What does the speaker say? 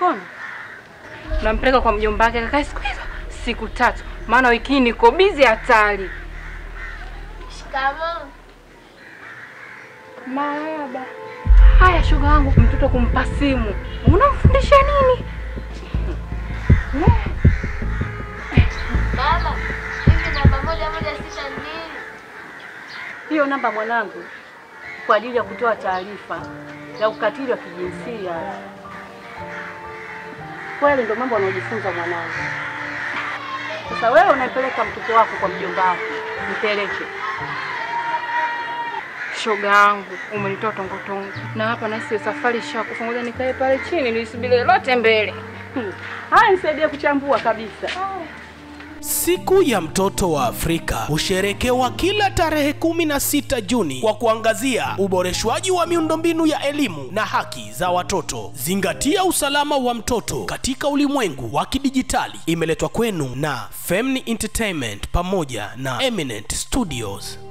mkono, nampeleka kwa mjomba wake kakae siku hizo siku tatu, maana wiki hii niko bizi hatari. Shikamoo. Marahaba. Haya, shoga wangu, mtoto kumpa simu, unamfundisha nini? Mama, hivi namba moja moja sita ni nini? Hiyo namba mwanangu, kwa ajili ya kutoa taarifa ya ukatili wa kijinsia. Kweli ndio mambo anaojifunza mwanangu. Sasa wewe unaipeleka mtoto wako kwa mjomba wako, mpeleke. Shoga yangu, umenitoa tongotongo na hapa nasi safari shakufa, ngoja nikae pale chini nisubiri lote mbele. Hmm. Haya, nisaidie kuchambua kabisa. Siku ya mtoto wa Afrika husherekewa kila tarehe 16 Juni kwa kuangazia uboreshwaji wa miundombinu ya elimu na haki za watoto. Zingatia usalama wa mtoto katika ulimwengu wa kidijitali. Imeletwa kwenu na Femni Entertainment pamoja na Eminent Studios.